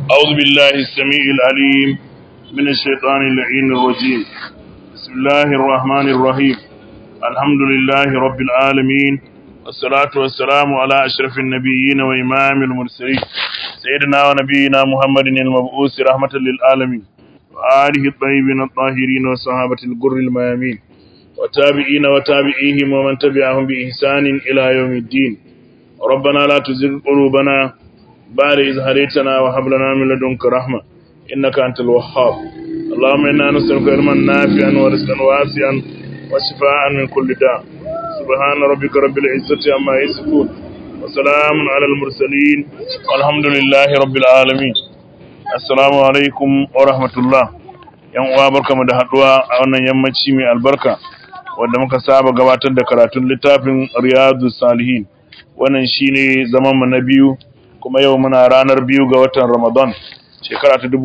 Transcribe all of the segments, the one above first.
أعوذ بالله السميع العليم من الشيطان اللعين الرجيم بسم الله الرحمن الرحيم الحمد لله رب العالمين والصلاة والسلام على أشرف النبيين وإمام المرسلين سيدنا ونبينا محمد المبعوث رحمة للعالمين وآله الطيبين الطاهرين وصحابة الجر الميامين وتابعين وتابعيهم ومن تبعهم بإحسان إلى يوم الدين ربنا لا تزغ قلوبنا بعد إذ هديتنا وهب لنا من لدنك رحمة إنك أنت الوهاب اللهم إنا نسألك علما نافعا ورزقا واسعا وشفاء من كل داء سبحان ربك رب العزة عما يصفون وسلام على المرسلين والحمد لله رب العالمين السلام عليكم ورحمة الله yan uwa barkamu da haduwa a wannan yammaci mai albarka wanda muka saba gabatar da karatun littafin Riyadu Salihin wannan shine zaman mu na biyu kuma yau muna ranar biyu ga watan Ramadan shekara ta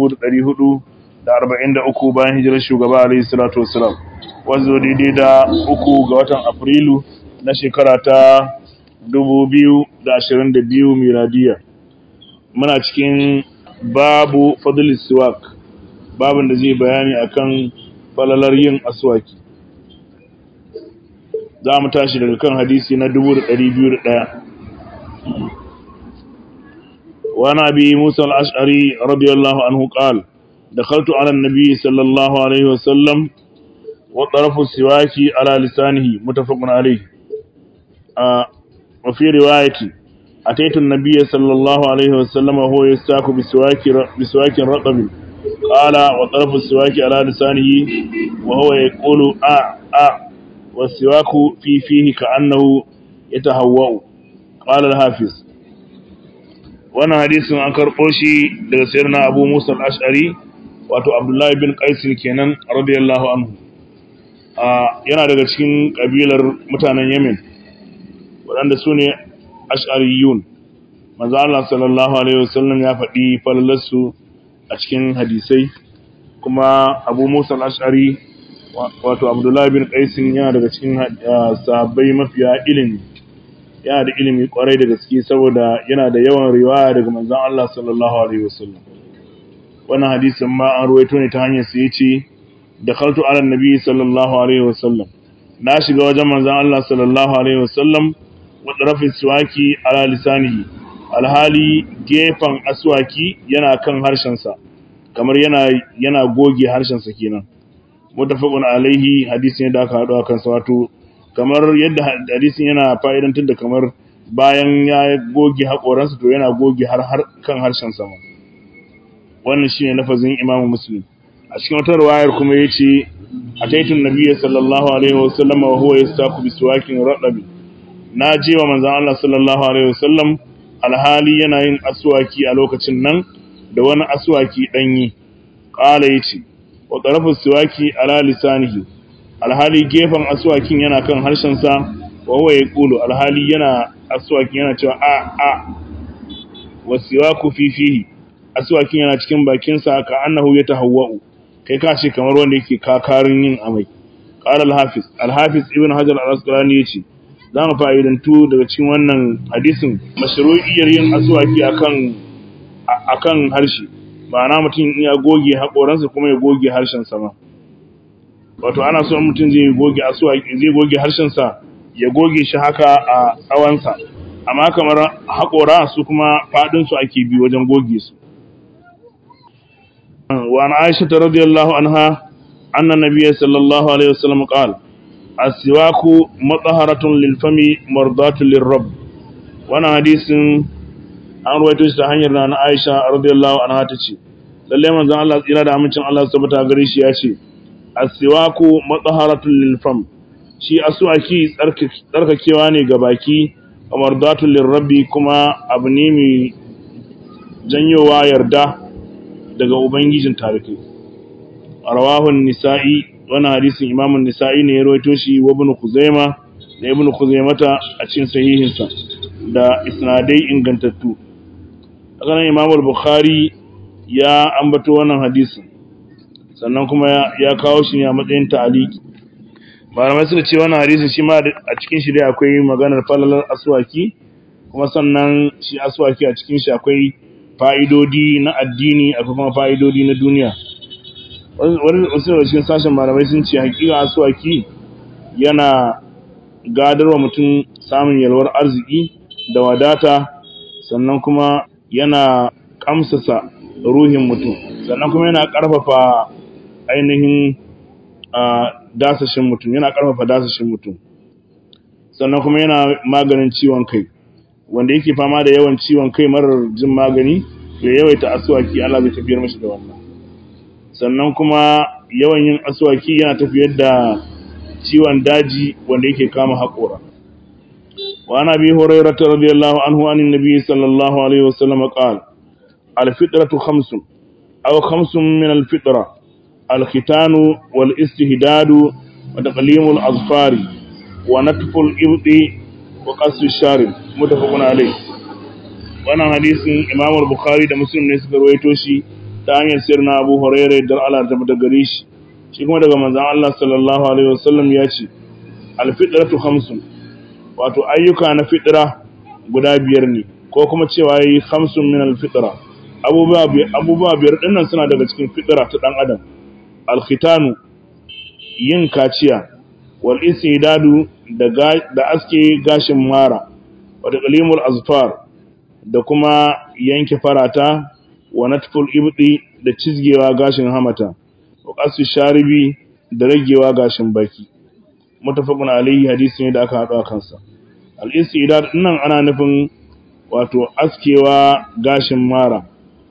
1443 bayan hijirar shugaba alayhi salatu wassalam wanzo daidai da uku ga watan Afrilu na shekara ta 2022 miladiya muna cikin babu fadl siwak babin da zai bayani akan falalar yin aswaki za mu tashi daga kan hadisi na 2201 وعن أبي موسى الأشعري رضي الله عنه قال دخلت على النبي صلى الله عليه وسلم وطرف السواك على لسانه متفق عليه آه وفي رواية أتيت النبي صلى الله عليه وسلم وهو يستاك بسواك, بسواك رطب قال وطرف السواك على لسانه وهو يقول آ آ والسواك في فيه كأنه يتهوأ قال الحافظ wannan hadisin an karɓo shi daga sayyidina Abu Musa al-Ash'ari wato Abdullahi bin Qais kenan radiyallahu anhu yana daga cikin kabilar mutanen Yemen waɗanda su ne Ash'ariyun manzo Allah sallallahu alaihi wasallam ya faɗi falalarsu a cikin hadisai kuma Abu Musa al-Ash'ari wato Abdullahi bin Qais yana daga cikin sahabbai mafiya ilimi yana da ilimi kwarai da gaske saboda yana da yawan riwaya daga manzon Allah sallallahu alaihi wasallam wannan hadisin ma an ruwaito ne ta hanyar sai yace dakhaltu ala nabi sallallahu alaihi wasallam na shiga wajen manzon Allah sallallahu alaihi wasallam wa tarafi siwaki ala lisanihi alhali gefan aswaki yana kan harshen sa kamar yana yana goge harshen sa kenan mutafaqun alaihi hadisi ne da aka hado akan sa wato kamar yadda hadisin yana fa'idantar da kamar bayan ya goge haƙoransa to yana goge har kan harshen sama wannan shine lafazin imamu muslim a cikin wata riwayar kuma yace ataitun nabiyyi sallallahu alaihi wasallam wa huwa yastaku biswakin radabi na je wa manzon Allah sallallahu alaihi wasallam alhali yana yin aswaki a lokacin nan da wani aswaki danyi qala yace wa tarafu siwaki ala lisanihi alhali gefen aswakin yana kan harshensa wa huwa yaqulu alhali yana aswakin yana cewa a a wasiwaku fi fihi aswakin yana cikin bakin sa ka annahu yatahawwa'u kai ka ce kamar wanda yake kakarin yin amai qala al-hafiz al-hafiz ibn hajar al-asqalani yace za mu fa'idantu daga cikin wannan hadisin mashru'iyyar yin aswaki akan akan harshe ma'ana mutum ya goge haƙoransa kuma ya goge harshen sa ma wato ana so mutum zai goge asuwaki zai goge harshensa ya goge shi haka a tsawonsa amma kamar haƙora su kuma faɗinsu ake bi wajen goge su wa an aisha ta radiyallahu anha anna nabiyya sallallahu alaihi wasallam qala as-siwaku mutahharatun lil fami mardatun lir rabb wannan hadisin an ruwaito shi ta hanyar na Aisha radiyallahu anha tace lalle manzon Allah tsira da amincin Allah subhanahu gare shi ya ce asiwaku matsaharatun lilfam shi aswaki tsarkakewa ne ga baki kamar datun lirrabi kuma abu ne mai janyowa yarda daga ubangijin tarihi a rawahun nisa'i wani hadisin imamun nisa'i ne ya rawaito shi wa ibn kuzaima da ibn kuzaimata a cikin sahihinsa da isnadai ingantattu hakanan imamul bukhari ya ambato wannan hadisin sannan kuma ya kawo shi ne a matsayin ta'aliki malamai suka ce wannan hadisi shi ma a cikin shi dai akwai maganar falalar aswaki kuma sannan shi aswaki a cikin shi akwai fa'idodi na addini akwai kuma fa'idodi na duniya wani wasu da cikin sashen malamai sun ce hakika asuwaki yana gadarwa mutum samun yalwar arziki da wadata sannan kuma yana kamsasa ruhin mutum sannan kuma yana karfafa ainihin dasashin mutum yana karfafa dasashin mutum sannan kuma yana maganin ciwon kai wanda yake fama da yawan ciwon kai marar jin magani ya yawaita asuwaki Allah zai tafiyar mashi da wannan sannan kuma yawan yin asuwaki yana tafiyar da ciwon daji wanda yake kama haƙora wa ana bi hurairah radiyallahu anhu anin nabi sallallahu alaihi wasallam qala al-fitratu khamsun aw khamsun min al-fitra al-khitanu wal istihdadu wa taqlimul azfari wa natful ibdi wa qassu sharib mutafaqun alayh wannan hadisin Imam al-Bukhari da Muslim ne suka rawaito shi ta hanyar sirna Abu Hurairah da Allah ta bada gare shi shi kuma daga manzon Allah sallallahu alaihi wasallam ya ce al-fitratu khamsun wato ayyuka na fitra guda biyar ne ko kuma cewa yi khamsun min al-fitra abubuwa abubuwa biyar dinnan suna daga cikin fitra ta dan adam al-khitanu yin kaciya wal istidadu da da aske gashin mara wa taqlimul azfar da kuma yanke farata wa natful ibdi da cizgewa gashin hamata wa qasu sharibi da ragewa gashin baki mutafaqun alayhi hadisi ne da aka hado kansa al istidad nan ana nufin wato askewa gashin mara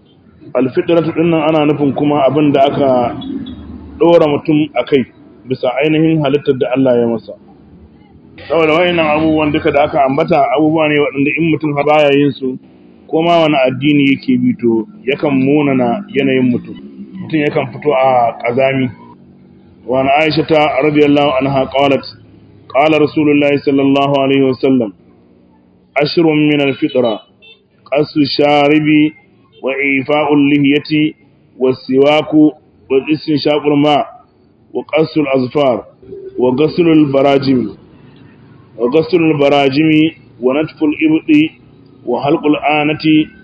al fitratu dinnan ana nufin kuma abin da aka dora mutum akai bisa ainihin halittar da Allah ya masa saboda wayannan abubuwan duka da aka ambata abubuwa ne waɗanda in mutum baya yin su ko ma wani addini yake bi to yakan munana yanayin mutum mutum yakan fito a kazami wa na Aisha ta radiyallahu anha qalat qala rasulullahi sallallahu alaihi wasallam ashrun min al-fitra qasu sharibi wa ifa'ul lihyati was-siwaku wa istinshaqul ma wa qasul azfar wa ghaslul barajim wa ghaslul barajimi wa natful ibdi وحلق الآنة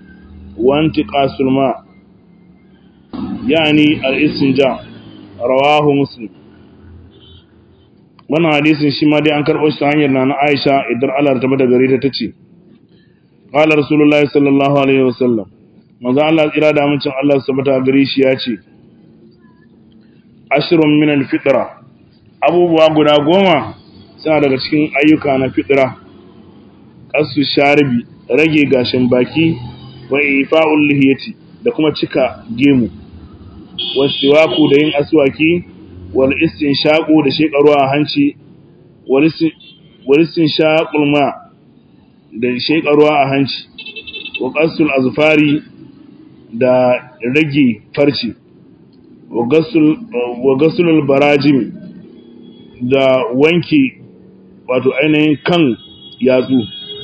وانتقاص الماء يعني الاستنجاء رواه مسلم wannan hadisin shi ma dai an karɓo shi ta hanyar na na Aisha idan Allah ta bada gare ta tace qala rasulullahi sallallahu alaihi wasallam manzo Allah tsira da amincin Allah su bata gare shi ya ce ashrun min al-fitra abubuwa guda goma suna daga cikin ayyuka na fitra qasu sharibi rage gashin baki wa ifa'ul lihiyati da kuma cika gemu wasiwaku da yin aswaki wal istinshaqu da shekarwa a hanci wal istinshaqul ma da shekarwa a hanci wa qasul azfari da rage farci wa gasul wa gasulul barajim da wanki wato ainihin kan yatsu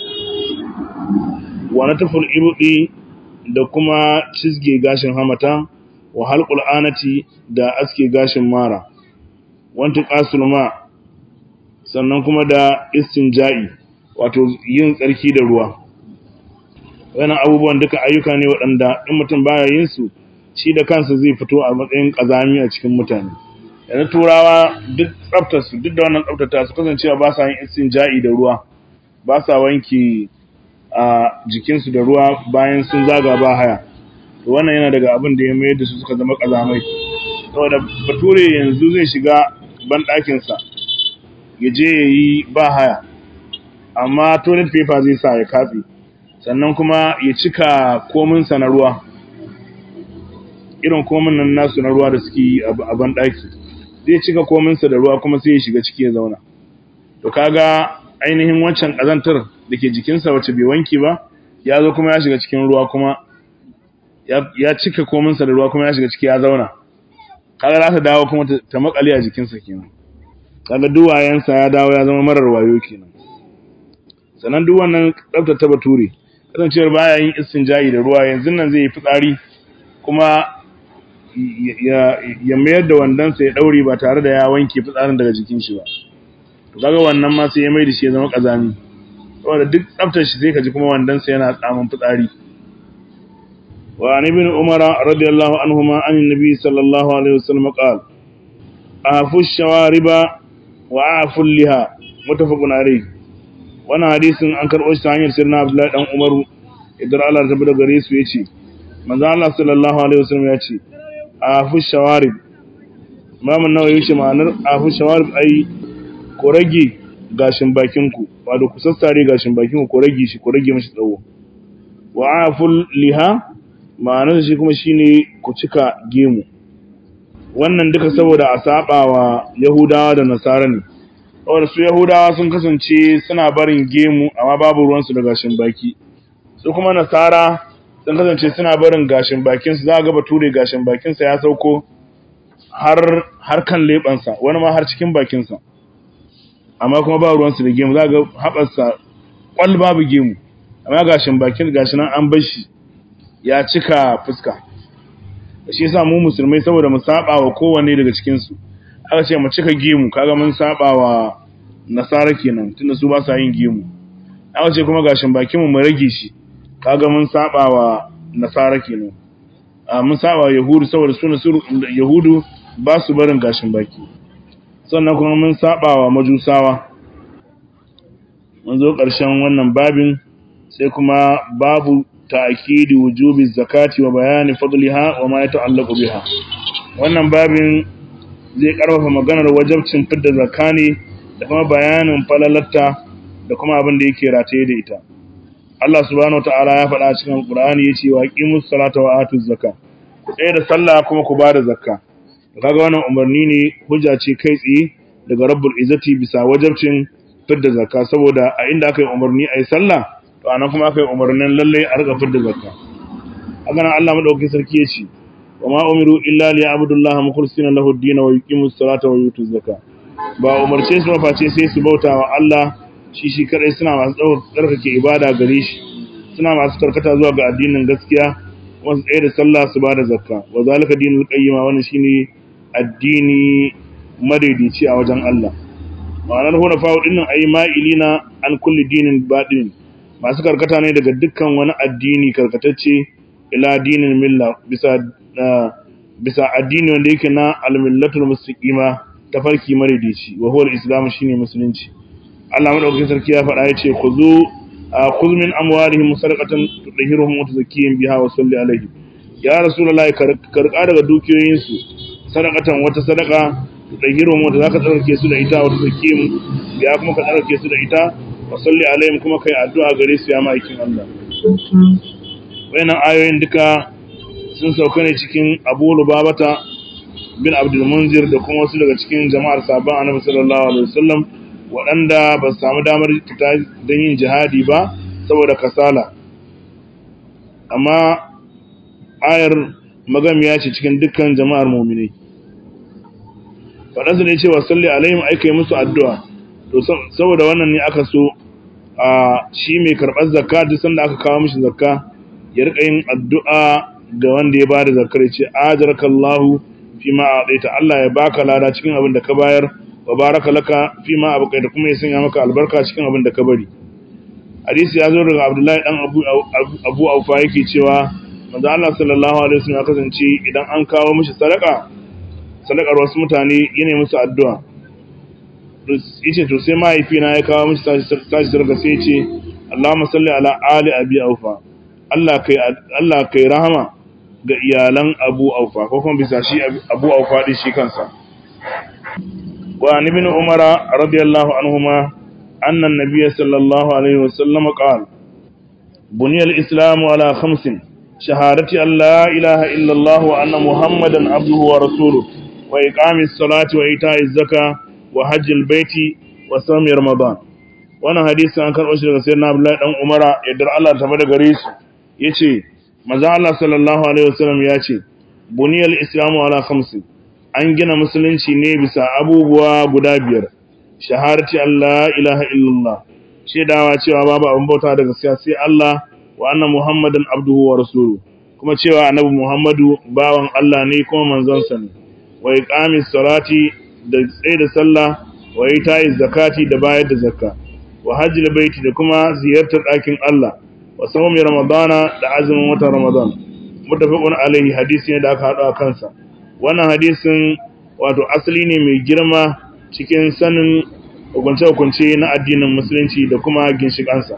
wa nataful ibdi da kuma cizge gashin hamata wa halqul anati da aske gashin mara wanti qasul ma sannan kuma da istinja'i wato yin tsarki da ruwa wannan abubuwan duka ayyuka ne waɗanda in mutum baya yin su shi da kansa zai fito a matsayin kazami a cikin mutane yanzu turawa duk tsaftar su duk da wannan tsaftata su kasancewa ba sa yin istinja'i da ruwa ba sa wanke a jikinsu da ruwa bayan sun zaga ba haya to wannan yana daga abin da ya mayar da su suka zama kazamai saboda bature yanzu zai shiga banɗakinsa ya je ya yi ba haya amma toilet paper zai sa ya katse sannan kuma ya cika kominsa na ruwa irin komin nan nasu na ruwa da suke yi a banɗaki zai cika kominsa da ruwa kuma sai ya shiga ciki ya zauna to kaga ainihin wancan ƙazantar da ke jikinsa wacce bai wanki ba ya zo kuma ya shiga cikin ruwa kuma ya cika kominsa da ruwa kuma ya shiga ciki ya zauna kaga za ta dawo kuma ta makale a jikinsa kenan kaga duwayensa ya dawo ya zama marar wayo kenan sannan duk wannan tsaftar ta bature kasancewar baya yin istinja'i da ruwa yanzu nan zai yi fitsari kuma ya mayar da wandonsa ya daure ba tare da ya wanke fitsarin daga jikin shi ba to kaga wannan ma sai ya mai da shi ya zama kazami saboda duk tsaftar shi sai ka ji kuma wandonsa yana tsamin fitsari وعن ابن عمر رضي الله عنهما عن النبي صلى الله عليه وسلم قال أعفوا الشوارب وأعفوا اللها متفق عليه وانا حديث an karɓo shi ta hanyar sirna Abdullahi dan Umaru idan Allah ta bada gare su yace manzo Allah sallallahu alaihi wasallam ya ce afu shawarib Imam an-Nawawi yace ma'anar afu shawarib ai ko rage gashin bakin ku wato ku sassare gashin bakin ku ko rage shi ko rage mishi tsawo wa aful liha ma'anar shi kuma shine ku cika gemu wannan duka saboda a saba wa Yahudawa da Nasara ne saboda su Yahudawa sun kasance suna barin gemu amma babu ruwansu da gashin baki su kuma Nasara sun kasance suna barin gashin bakin su za ga bature gashin bakin sa ya sauko har har kan lebansa wani ma har cikin bakin sa amma kuma ba ruwansu da gemu za ga haɓarsa kwal babu gemu amma gashin bakin gashi nan an bar shi ya cika fuska shi yasa mu musulmai saboda mu saba wa kowanne daga cikin su aka ce mu cika gemu kaga mun saba wa nasara kenan tunda su ba sa yin gemu aka ce kuma gashin bakin mu mu rage shi kaga mun saba wa nasara kenan a mun saba wa yahudu saboda su nasu yahudu ba su barin gashin baki sannan kuma mun saba wa majusawa mun zo ƙarshen wannan babin sai kuma babu ta'kidi wujubi zakati wa bayani fadliha wa ma yata'allaqu biha wannan babin zai karfafa maganar wajibcin fidda zakani da kuma bayanin falalatta da kuma abin da yake rataye da ita Allah subhanahu wataala ya faɗa cikin Al-Qur'ani yace wa aqimus salata wa atuz zakat ku tsaya da sallah kuma ku bada zakka kaga wannan umarni ne hujja ce kai tsaye daga Rabbul Izzati bisa wajibcin fidda zakka saboda a inda aka yi umarni ayi sallah to anan kuma aka yi umarnin lalle a riga fidda zakka haka nan Allah madaukakin sarki ya ce wa ma umiru illa li ya'budullaha mukhlisina lahu ad-din wa yuqimus salata wa yutuz zakka ba umarce su maface sai su bauta wa Allah shi shi kadai suna masu tsarkake ibada gare shi suna masu karkata zuwa ga addinin gaskiya kuma su tsaye da sallah su bada zakka wa zalika dinul qayyima wannan shine addini madaidaici a wajen Allah ma'anar hunafa dinnan ayi ma'ilina an kulli dinin baɗin masu karkata ne daga dukkan wani addini karkatacce ila dinin milla bisa bisa addini wanda yake na almillatul mustaqima tafarki madaidaici wa huwa al-islam shine musulunci Allah madaukakin sarki ya faɗa yace khuzu khudh min amwalihim sadaqatan tudahhiruhum wa tuzakkihim biha wa salli alaihi ya rasulullahi karka daga dukiyoyin su sadaqatan wata sadaqa tudahhiruhum wa zaka tsarkake su da ita wa tuzakkihim ya kuma ka tsarkake su da ita wa salli alaihim kuma kai addu'a gare su ya ma'aikin Allah wayannan ayoyin duka sun sauka ne cikin Abu Lubabata bin Abdul Munzir da kuma wasu daga cikin jama'ar sabon Annabi sallallahu alaihi wasallam waɗanda ba su samu damar fita don yin jihadi ba saboda kasala amma ayar magamiya ce cikin dukkan jama'ar mu'minai faɗansu ne cewa salli alaihim aika yi musu addu'a to saboda wannan ne aka so a shi mai karɓar zakka duk sanda aka kawo mishi zakka ya rika yin addu'a ga wanda ya bada zakkar ce ajarakallahu fi ma a'taita Allah ya baka lada cikin abin da ka bayar wa baraka laka fi ma abqaita kuma ya sanya maka albarka cikin abin da ka bari hadisi ya zo daga Abdullahi dan Abu Abu Aufa yake cewa manzo Allah sallallahu alaihi wasallam ya kasance idan an kawo mishi sadaka sadakar wasu mutane yana musu addu'a yace to sai mahaifina ya kawo mishi tashi sadaka sai yace Allahumma salli ala ali abi Aufa Allah kai Allah kai rahama ga iyalan Abu Aufa ko kuma bisa shi Abu Aufa din shi kansa wa ibn Umar radiyallahu anhuma anna an-nabiy sallallahu alaihi wasallam qala buniya al-islamu ala khamsin shahadati an la ilaha illa Allah wa anna muhammadan abduhu wa rasuluhu wa iqamis salati wa ita'iz zakah wa hajjil baiti wa sami ramadan wannan hadisi an karɓo shi daga sayyidina Abdullahi dan Umara yadda Allah ta bada gare su yace manzo Allah sallallahu alaihi wasallam yace buniyal islamu ala khamsi an gina musulunci ne bisa abubuwa guda biyar shahadati Allah ilaha illallah shedawa cewa babu abin bauta da gaskiya sai Allah wa anna muhammadan abduhu wa rasuluhu kuma cewa annabi muhammadu bawan Allah ne kuma manzon sa ne wa iqamis salati da tsaye da sallah wa ita'iz zakati da bayar da zakka wa hajjil baiti da kuma ziyartar ɗakin Allah wa sawmi ramadana da azumin watan ramadan mutafaqun alaihi hadisi ne da aka haɗu a kansa wannan hadisin wato asali ne mai girma cikin sanin hukunce-hukunce na addinin musulunci da kuma ginshiƙansa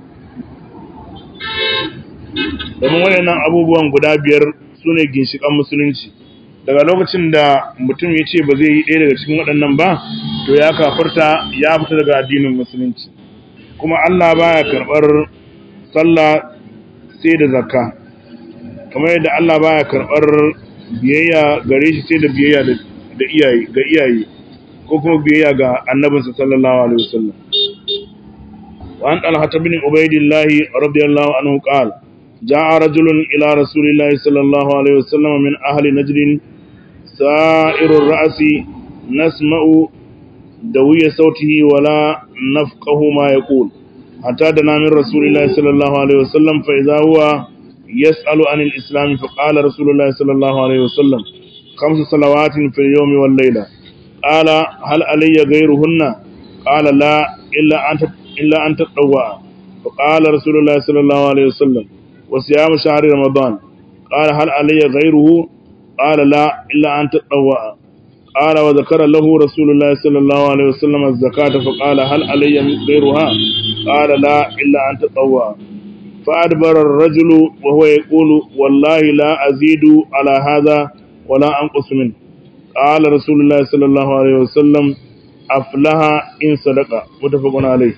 domin waɗannan abubuwan guda biyar su ne ginshiƙan musulunci daga lokacin da mutum ya ce ba zai yi ɗaya daga cikin waɗannan ba to ya kafarta ya fita daga addinin musulunci kuma Allah baya karɓar sallah sai da zakka kamar yadda Allah baya karɓar biyayya gare shi sai da biyayya da iyaye ga iyaye ko kuma biyayya ga annabinsa sallallahu alaihi wasallam wa an talha bin ubaidillah radiyallahu anhu qala جاء رجل إلى رسول الله صلى الله عليه وسلم من أهل نجد سائر الرأس نسمع دوي صوته ولا نفقه ما يقول حتى دنا من رسول الله صلى الله عليه وسلم فإذا هو يسأل عن الإسلام فقال رسول الله صلى الله عليه وسلم خمس صلوات في اليوم والليلة قال هل علي غيرهن قال لا إلا أن إلا أن تطوع فقال رسول الله صلى الله عليه وسلم وصيام شهر رمضان قال هل علي غيره قال لا إلا أن تطوع قال وذكر له رسول الله صلى الله عليه وسلم الزكاة فقال هل علي غيرها قال لا إلا أن تطوع فأدبر الرجل وهو يقول والله لا أزيد على هذا ولا أنقص منه قال رسول الله صلى الله عليه وسلم أفلها إن صدق متفق عليه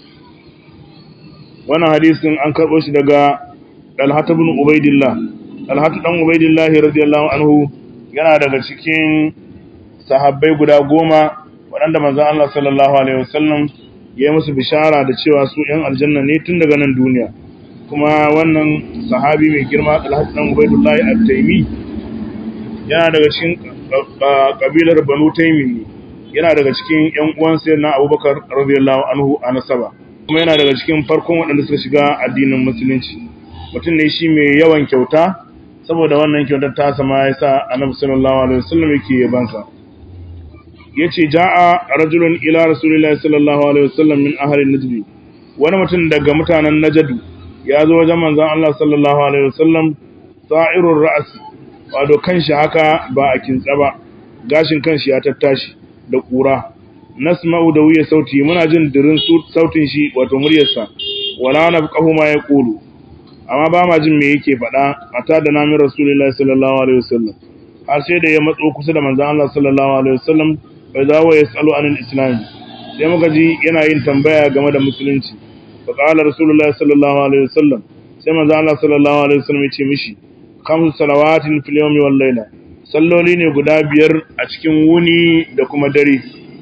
وانا حديث an karɓo shi daga Talhat ibn Ubaidillah Talhat dan Ubaidillah radiyallahu anhu yana daga cikin sahabbai guda goma waɗanda manzon Allah sallallahu alaihi wasallam ya yi musu bishara da cewa su ‘yan aljanna ne tun daga nan duniya kuma wannan sahabi mai girma Talhat dan Ubaidillah at-Taimi yana daga cikin kabilar Banu Taimi ne yana daga cikin ‘yan uwan sayyidina Abubakar radiyallahu anhu a nasaba kuma yana daga cikin farkon waɗanda suka shiga addinin musulunci mutum ne shi mai yawan kyauta saboda wannan kyautar ta sama ya sa annabi sallallahu alaihi wasallam yake yabansa yace jaa rajulun ila rasulillahi sallallahu alaihi wasallam min ahli najd wani mutum daga mutanen najd ya zo wajen manzon Allah sallallahu alaihi wasallam sa'irur ra's wato kanshi haka ba a kintsa ba gashin kanshi ya tattashi da kura nasma'u da wuya sauti muna jin dirin sautin shi wato muryarsa wala nafqahu ma yaqulu amma ba ma jin me yake faɗa a ta da namin rasulullahi sallallahu alaihi wasallam har sai da ya matso kusa da manzon Allah sallallahu alaihi wasallam bai zawo ya tsalo anil islam sai muka ji yana yin tambaya game da musulunci fa qala rasulullahi sallallahu alaihi wasallam sai manzon Allah sallallahu alaihi wasallam ya ce mishi khamsu salawatin fil yawmi wal layla salloli ne guda biyar a cikin wuni da kuma dare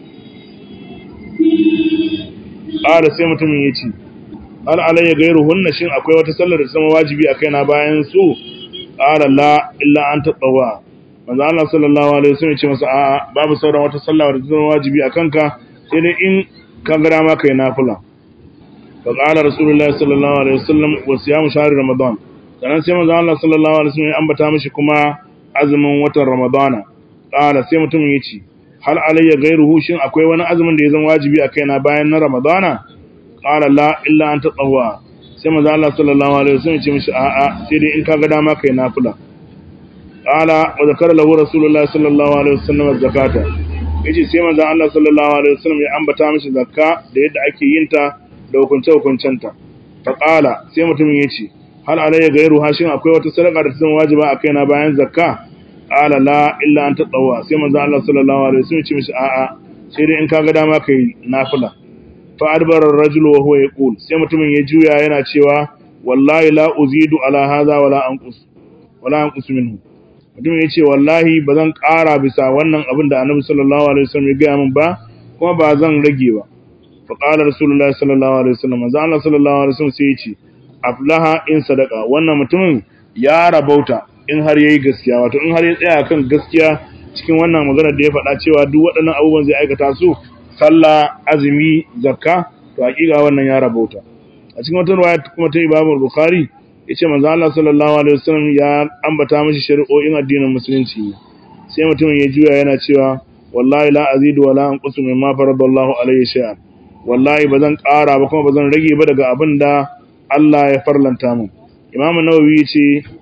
qala sai mutumin ya ce hal alayya hunna shin akwai wata sallar da zama wajibi a kaina bayan su qala la illa an tatawwa manzo Allah sallallahu alaihi wasallam ya ce masa a'a babu sauran wata sallah da zama wajibi a kanka sai dai in ka ga dama kai nafila fa qala rasulullahi sallallahu alaihi wasallam wa siyam shahr ramadan sannan sai manzo Allah sallallahu alaihi wasallam ya ambata mishi kuma azumin watan ramadana qala sai mutumin ya ce hal alayya ghayruhu shin akwai wani azumin da ya zama wajibi a kaina bayan na ramadana qala la illa an tatawwa sai manzo Allah sallallahu alaihi wasallam ya ce mishi a'a sai dai in ka ga dama kai nafila qala wa zakara lahu rasulullah sallallahu alaihi wasallam az-zakata yace sai manzo Allah sallallahu alaihi wasallam ya ambata mishi zakka da yadda ake yin ta da hukunce hukuncenta fa qala sai mutumin yace hal alayya gairu hashin akwai wata sadaka da ta zama wajiba a kaina bayan zakka qala la illa an tatawwa sai manzo Allah sallallahu alaihi wasallam ya ce mishi a'a sai dai in ka ga dama kai nafila fa'adbar ar-rajul wa huwa yaqul sai mutumin ya juya yana cewa wallahi la uzidu ala hadha wala anqus wala anqus minhu mutumin ya ce wallahi ba zan ƙara bisa wannan abin da annabi sallallahu alaihi wasallam ya gaya min ba kuma ba zan rage ba fa qala rasulullahi sallallahu alaihi wasallam manzo Allah sallallahu alaihi wasallam sai ya ce aflaha in sadaqa wannan mutumin ya rabauta in har yayi gaskiya wato in har ya tsaya kan gaskiya cikin wannan magana da ya faɗa cewa duk waɗannan abubuwan zai aikata su sallah azumi zakka to hakika wannan ya rabauta a cikin wata riwaya kuma ta Imam Bukhari yace manzo Allah sallallahu alaihi wasallam ya ambata mishi shari'o'in addinin musulunci sai mutumin ya juya yana cewa wallahi la azidu wala anqusu mimma faradallahu alayhi shay'an wallahi bazan ƙara ba kuma bazan rage ba daga abin da Allah ya farlanta mu Imam Nawawi yace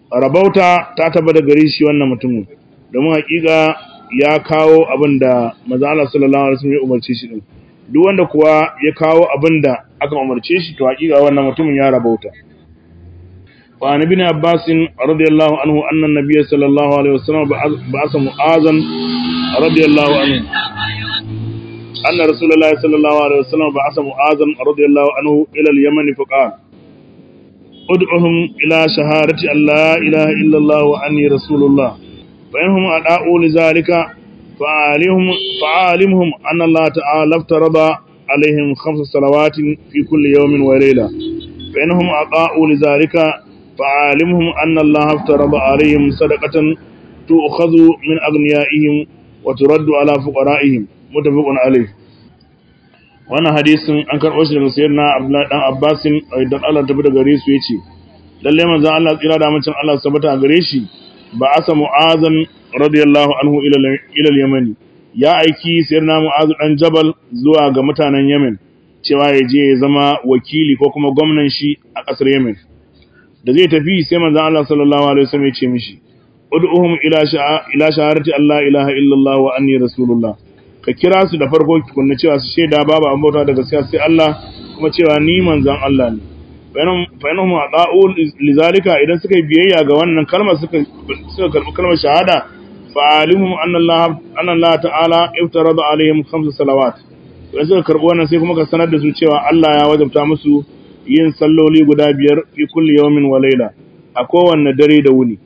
rabauta ta tabbata gare shi wannan mutumin domin hakika ya kawo abin da manzo Allah sallallahu alaihi wasallam ya umarce shi din duk wanda kuwa ya kawo abin da aka umarce shi to hakika wannan mutumin ya rabauta wa an ibn abbas radiyallahu anhu anna an-nabiy sallallahu alaihi wasallam ba'atha mu'azan radiyallahu anhu anna rasulullahi sallallahu alaihi wasallam ba'atha mu'azan radiyallahu anhu ila al-yaman faqala ud'uhum ila shahadati an la ilaha illa allah wa anni rasulullah fa inhum ada'u li zalika fa'alihum fa'alimhum anna allah ta'ala aftarada alaihim khamsa salawatin fi kulli yawmin wa layla fa inhum ada'u li zalika fa'alimhum anna allah aftarada alaihim sadaqatan tu'khadhu min aghniyaihim wa turaddu ala fuqara'ihim mutafaqun alayh wannan hadisin an karɓo shi daga sayyidina Abdullahi dan Abbasin idan Allah ta da gare su yace lalle manzon Allah tsira da mutum Allah sabata gare shi ba asa mu'azan radiyallahu anhu ila ila yamani ya aiki sayyidina mu'az dan jabal zuwa ga mutanen Yemen cewa ya je ya zama wakili ko kuma gwamnan shi a ƙasar Yemen da zai tafi sai manzon Allah sallallahu alaihi wasallam ya ce mishi ud'uhum ila sha'a ila shahadati Allah ilaha illallah wa anni rasulullah ka kira su da farko kunna cewa su shaida babu an bauta da gaskiya sai Allah kuma cewa ni manzon Allah ne fa yanhum ada'u lizalika idan suka yi biyayya ga wannan kalmar suka suka karbi kalmar shahada fa alimhum anna Allah anna Allah ta'ala iftarada alaihim khamsa salawat idan suka karbi wannan sai kuma ka sanar da su cewa Allah ya wajabta musu yin salloli guda biyar fi kulli yawmin wa layla a kowanne dare da wuni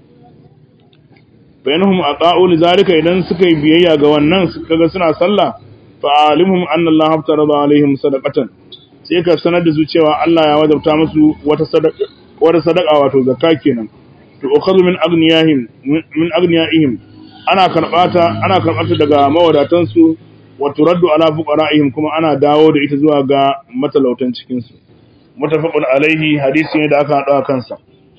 bainahum ata'u lidhalika idan suka yi biyayya ga wannan suka ga suna sallah fa alimhum anna Allah haftarada alaihim sadaqatan sai ka sanar da su cewa Allah ya wajabta musu wata sadaqa wata sadaqa wato zakka kenan to ukhadhu min aghniyahim min aghniyaihim ana karbata ana karbata daga mawadatan su wa turaddu ala fuqara'ihim kuma ana dawo da ita zuwa ga matalautan cikin su mutafaqun alaihi hadisi ne da aka hada kansa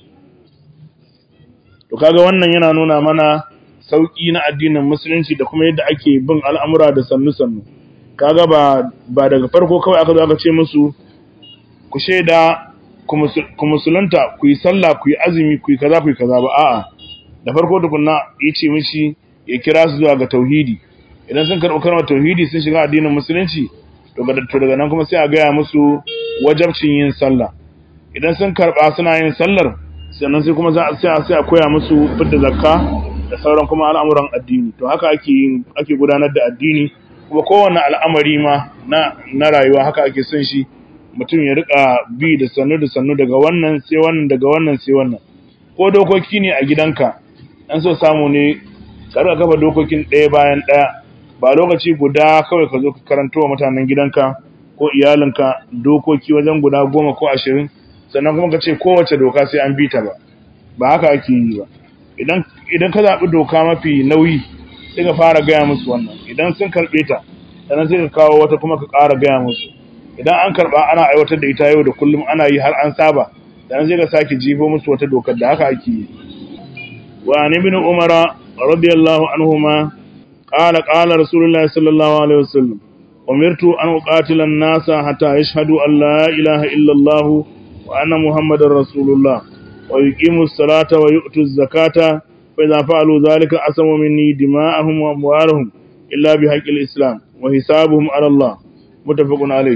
to kaga wannan yana nuna mana sauki na addinin musulunci da kuma yadda ake bin al'amura da sannu-sannu kaga ba ba daga farko kawai aka zo aka ce musu ku shaida ku musulunta ku yi sallah ku yi azumi ku yi kaza ku yi kaza ba a'a da farko tukunna ya ce mishi ya kira su zuwa ga tauhidi idan sun karɓi kalmar tauhidi sun shiga addinin musulunci to daga nan kuma sai a gaya musu wajabcin yin sallah idan sun karɓa suna yin sallar sannan sai kuma za a sai a koya musu fidda zakka da sauran kuma al'amuran addini to haka ake yin ake gudanar da addini kuma kowanne al'amari ma na na rayuwa haka ake son shi mutum ya rika bi da sannu da sannu daga wannan sai wannan daga wannan sai wannan ko dokoki ne a gidanka an so samu ne ka rika kafa dokokin ɗaya bayan ɗaya ba lokaci guda kawai ka zo ka karanto wa mutanen gidanka ko iyalinka dokoki wajen guda goma ko ashirin sannan kuma ka ce kowace doka sai an bi ta ba ba haka ake yi ba idan idan ka zaɓi doka mafi nauyi sai ka fara gaya musu wannan idan sun karɓe ta sannan sai ka kawo wata kuma ka ƙara gaya musu idan an karɓa ana aiwatar da ita yau da kullum ana yi har an saba sannan sai ka sake jifo musu wata dokar da haka ake yi wa an ibn umara radiyallahu anhuma qala qala rasulullahi sallallahu alaihi wasallam umirtu an uqatila an-nasa hatta yashhadu an la ilaha illa allah wa anna muhammadar rasulullah wa yuqimu as-salata wa yu'tu az-zakata fa idza fa'alu dhalika asamu minni dima'ahum wa amwalahum illa bi haqqil islam wa hisabuhum ala allah muttafaqun alayh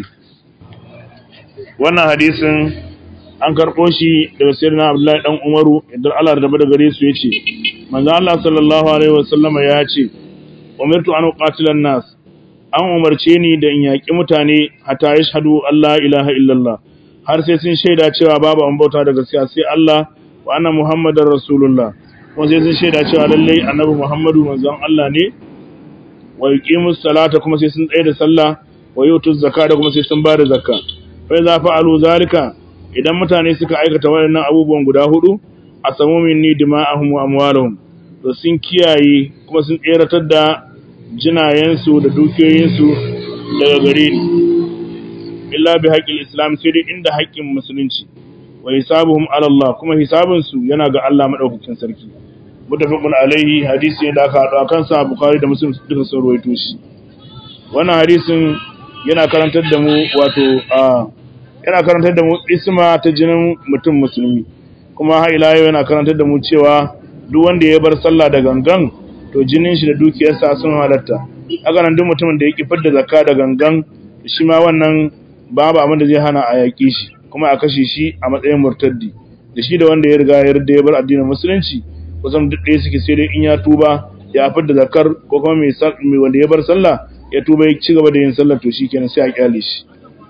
wannan hadisin an karɓo shi daga sirna abdullahi dan umaru idan Allah da da gare su yace manzo Allah sallallahu alaihi wasallam ya ce umirtu an uqatila nas an umarce ni da in yaki mutane hatta yashhadu Allah ilaha illallah har sai sun shaida cewa babu an bauta da gaskiya sai Allah wa anna muhammadar rasulullah kuma sai sun shaida cewa lalle annabi muhammadu manzon Allah ne wa yuqimus salata kuma sai sun tsaye da sallah wa yutuz zakata kuma sai sun ba da zakka fa idza fa'alu zalika idan mutane suka aikata waɗannan abubuwan guda hudu a samu minni dima'ahum wa amwaluhum to sun kiyaye kuma sun tseratar da jinayensu da dukiyoyinsu daga gare ni illa bi haqqil islam sai dai inda haƙƙin musulunci wa hisabuhum ala Allah kuma hisabun su yana ga Allah madaukakin sarki mutafaqun alaihi hadisi ne da aka haɗu kan sa Bukhari da Muslim duka sun rawaito shi wannan hadisin yana karantar da mu wato a yana karantar da mu isma ta jinin mutum musulmi kuma har ila yau yana karantar da mu cewa duk wanda ya bar sallah da gangan to jinin shi da dukiyarsa sun halatta haka nan duk mutumin da ya ki fidda zakka da gangan shi ma wannan babu abin da zai hana a yaƙi shi kuma a kashe shi a matsayin murtaddi da shi da wanda ya riga ya yarda ya bar addinin musulunci kusan duk ɗaya suke sai dai in ya tuba ya fidda zakkar ko kuma mai wanda ya bar sallah ya tuba ya ci gaba da yin sallah to shikenan sai a kyale shi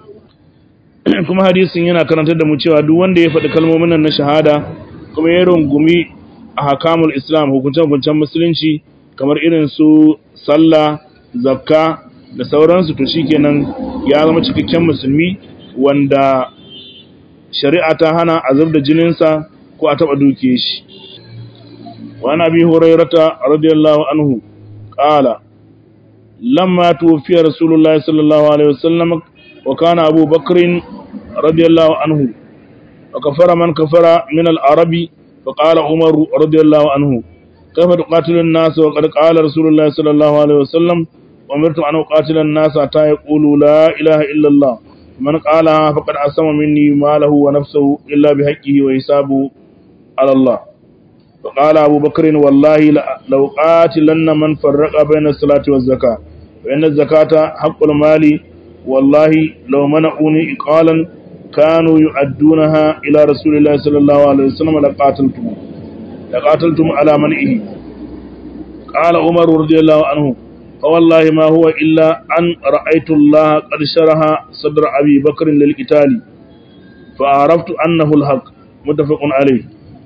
kuma hadisin yana karantar da mu cewa duk wanda ya faɗi kalmomin nan na shahada kuma ya rungumi a hakamul islam hukunce-hukuncen musulunci kamar irin su sallah zakka da sauransu to shikenan ya zama cikakken musulmi wanda shari'a ta hana azab da jininsa ko a taɓa duke shi wani abi hurairata radiyallahu anhu ƙala lamma tuwfiya rasulullahi sallallahu alaihi wasallam wa kana abu bakrin radiyallahu anhu wa kafara man kafara min al-arabi فقال عمر رضي الله عنه كيف تقاتل الناس وقد قال رسول الله صلى الله عليه وسلم أمرت أن أقاتل الناس حتى يقولوا لا إله إلا الله من قالها فقد عصم مني ماله ونفسه إلا بحقه وحسابه على الله فقال أبو بكر والله لو قاتلن من فرق بين الصلاة والزكاة فإن الزكاة حق المال والله لو منعوني إقالا كانوا يؤدونها إلى رسول الله صلى الله عليه وسلم لقاتلتم لقاتلتم على منعه قال عمر رضي الله عنه فوالله ما هو إلا أن رأيت الله قد شرح صدر أبي بكر للقتال فعرفت أنه الحق متفق عليه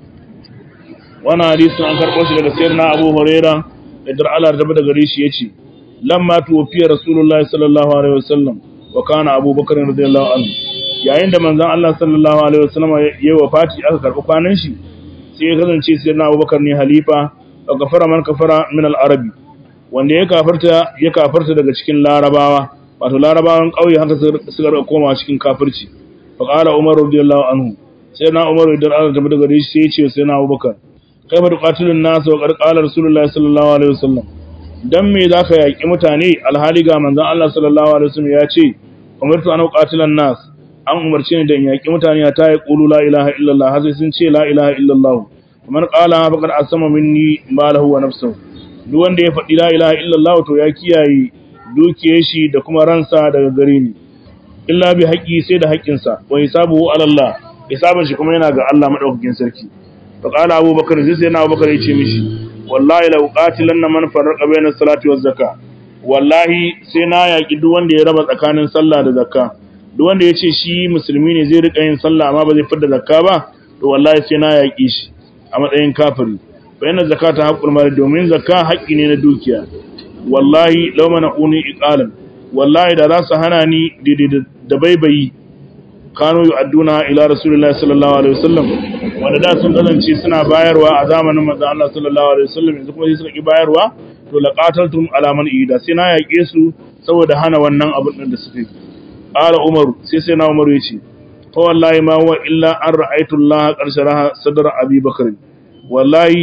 وانا حديث عن كربوش لك سيرنا أبو هريرة إدر على رتبة غريش يتي لما توفي رسول الله صلى الله عليه وسلم وكان أبو بكر رضي الله عنه yayin da manzon Allah sallallahu alaihi wasallam ya wafati aka karbi kwanan shi sai ya kasance sai na Abubakar ne halifa wa kafara man kafara min al-arabi wanda ya kafarta ya kafarta daga cikin larabawa wato larabawan kauye haka suka rika koma cikin kafirci fa qala Umar radiyallahu anhu sai na Umar idan Allah tabbata gare shi sai ya ce sai na Abubakar kai ba tuqatilun nas wa qad qala rasulullahi sallallahu alaihi wasallam dan me zaka yaki mutane alhali ga manzon Allah sallallahu alaihi wasallam ya ce umirtu an uqatilan nas an umarce ni da in yaƙi mutane ta yi ƙulu la ilaha illallah har sai sun ce la ilaha illallah kamar ƙala faqad asama minni malahu wa nafsuhu duk wanda ya faɗi la ilaha illallah to ya kiyaye dukiyar shi da kuma ransa daga gare ni illa bi haƙi sai da haƙƙinsa wa hisabuhu ala Allah hisabin shi kuma yana ga Allah madaukakin sarki fa qala Abu Bakar sai sai na Abu Bakar ya ce mishi wallahi la uqatilanna man farraqa bayna salati waz zakka wallahi sai na yaƙi duk wanda ya raba tsakanin sallah da zakka duk wanda ya ce shi musulmi ne zai rika yin sallah amma ba zai fidda zakka ba to wallahi sai na yaƙi shi a matsayin kafiri fa yana zakata haqqul mali domin zakka haƙƙi ne na dukiya wallahi law mana uni iqalan wallahi da za su hana ni da baibayi kanu yu'adduna ila rasulillahi sallallahu alaihi wasallam wanda da sun kasance suna bayarwa a zamanin manzon Allah sallallahu alaihi wasallam yanzu kuma sai suka ki bayarwa to laqataltum ala man ida sai na yaƙe su saboda hana wannan abin da suka yi قال عمر سي سيدنا عمر يجي فوالله ما هو الا ان رايت الله قد شرح صدر ابي بكر والله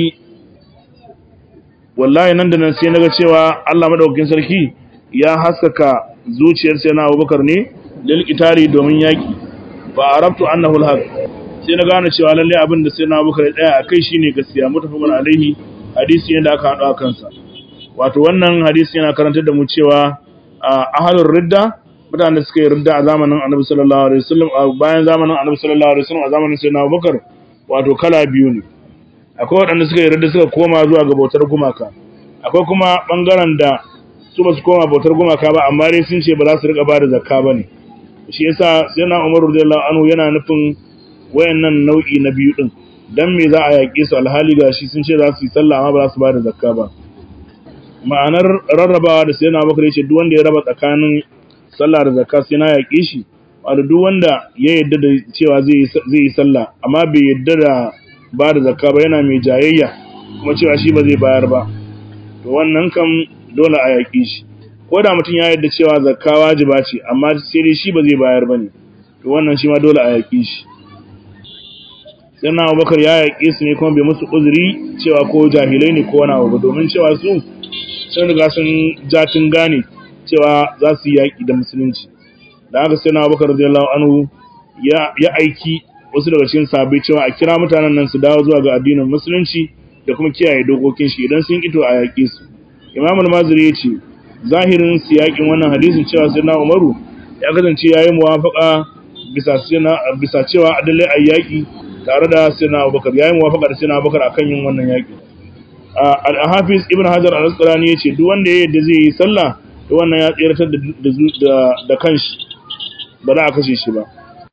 wallahi nan da nan sai naga cewa Allah madaukakin sarki ya haskaka zuciyar sayyidina Abubakar ne lil qitali domin yaki fa arabtu annahu alhaq sai na gane cewa lalle abin da sayyidina Abubakar ya tsaya akai shine gaskiya mutafaqun alaihi hadisi yanda aka hado kansa wato wannan hadisi yana karantar da mu cewa ahlur ridda mutanen da suka yi ridda a zamanin annabi sallallahu alaihi wasallam a bayan zamanin annabi sallallahu alaihi wasallam a zamanin sayyidina Abubakar wato kala biyu ne akwai waɗanda suka yi ridda suka koma zuwa ga bautar gumaka akwai kuma bangaren da su ba su koma bautar gumaka ba amma dai sun ce ba za su rika ba da zakka ba ne shi yasa sayyidina Umar radiyallahu anhu yana nufin wayannan nau'i na biyu din dan me za a yaƙe su alhali gashi sun ce za su yi sallah amma ba za su ba da zakka ba ma'anar rarrabawa da sayyidina Abubakar ya ce duk wanda ya raba tsakanin sallah da zakka sai na yaƙe shi wato duk wanda ya yadda da cewa zai yi sallah amma bai yadda da ba da zakka ba yana mai jayayya kuma cewa shi ba zai bayar ba to wannan kam dole a yaƙe shi ko da mutum ya yadda cewa zakka wajiba ce amma sai dai shi ba zai bayar ba ne to wannan shi ma dole a yaƙe shi sai na abubakar ya yaƙe su ne kuma bai musu uzuri cewa ko jahilai ne ko wani abu ba domin cewa su sun riga sun jatin gane cewa za su yi yaƙi da musulunci da haka sai na abubakar radiyallahu anhu ya aiki wasu daga cikin sahabbai cewa a kira mutanen nan su dawo zuwa ga addinin musulunci da kuma kiyaye dokokin shi idan sun ito a yaƙe su Imam al-Maziri ya ce zahirin siyakin wannan hadisin cewa sai na Umaru ya kasance yayi muwafaqa bisa bisa cewa adalai ayyaki tare da Sayyidina Abubakar yayi muwafaqa da Sayyidina Abubakar akan yin wannan yaki al-Hafiz Ibn Hajar al-Asqalani yace duk wanda ya yadda zai yi sallah to wannan ya tsiratar da da kanshi ba za a kashe shi ba